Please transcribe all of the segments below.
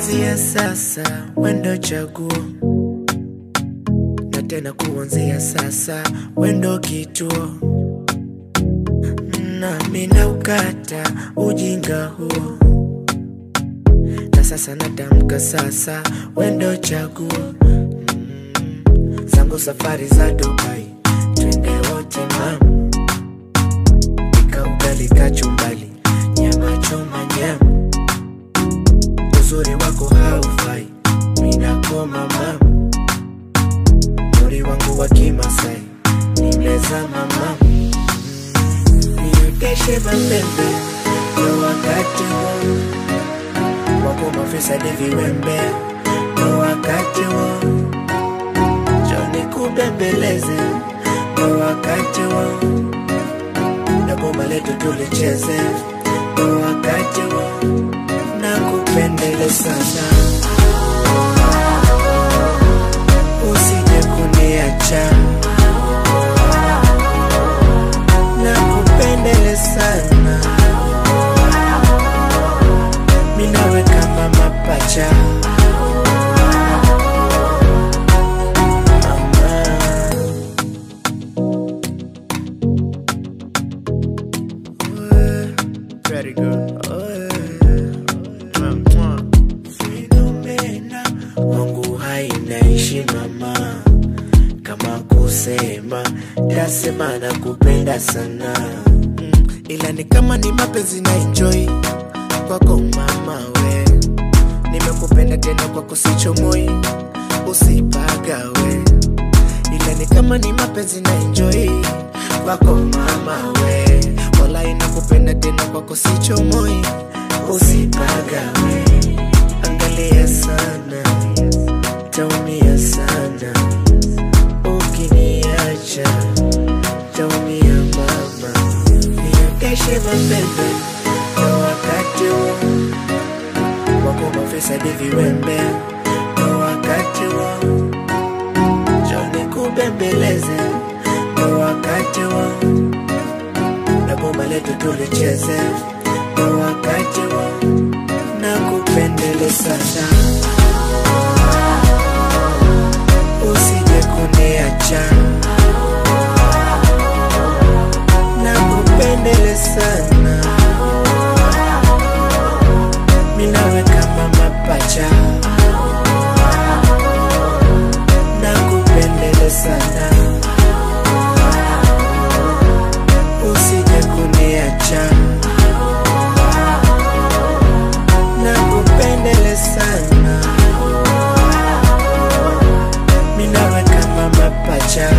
kuanzia sasa wendo chaguo na tena kuanzia sasa wendo kituo nami naukata ujinga huo na sasa natamka sasa wendo chaguo mm, zangu safari za Dubai twende wote mam pika ugali kachumbali nyama choma nyama uzuri wako haufai minakoma mam mori wangu wa kimasai nimezama mam nioteshe mapembe ndo wakati wo wako mafisadi viwembe ndo wakati wo joni kubembeleze ndo wakati wo na goma letu tulicheze ndo wakati wo na kupendele sana usije kuniacha na kupendele sana minawe kama mapacha Very good. Fenomena wangu hainaishi mama, kama kusema tasema na kupenda sana mm, ila ni kama ni mapenzi na enjoy kwako mama we, nimekupenda tena kwako sichomoi, usipagawe ila ni kama ni mapenzi na enjoy kwako mama we, wala inakupenda tena kwako sichomoi, usipagawe angalia sana, taumia sana ukiniacha, taumia mama, niakeshe mapembe na wakati huo wako mafisadi viwembe na wakati huo joni kubembeleze na wakati huo na bomba letu tulicheze na wakati huo na kupendele sana usije kuniacha na kupendele sana minawe kama mapacha na kupendele sana usije kuniacha na kupendele sana minawe kama mapacha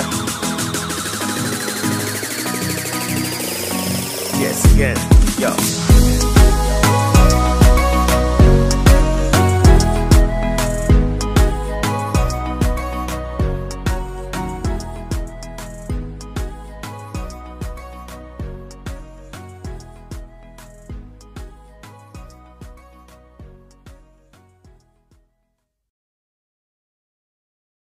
Yes, again. Yo.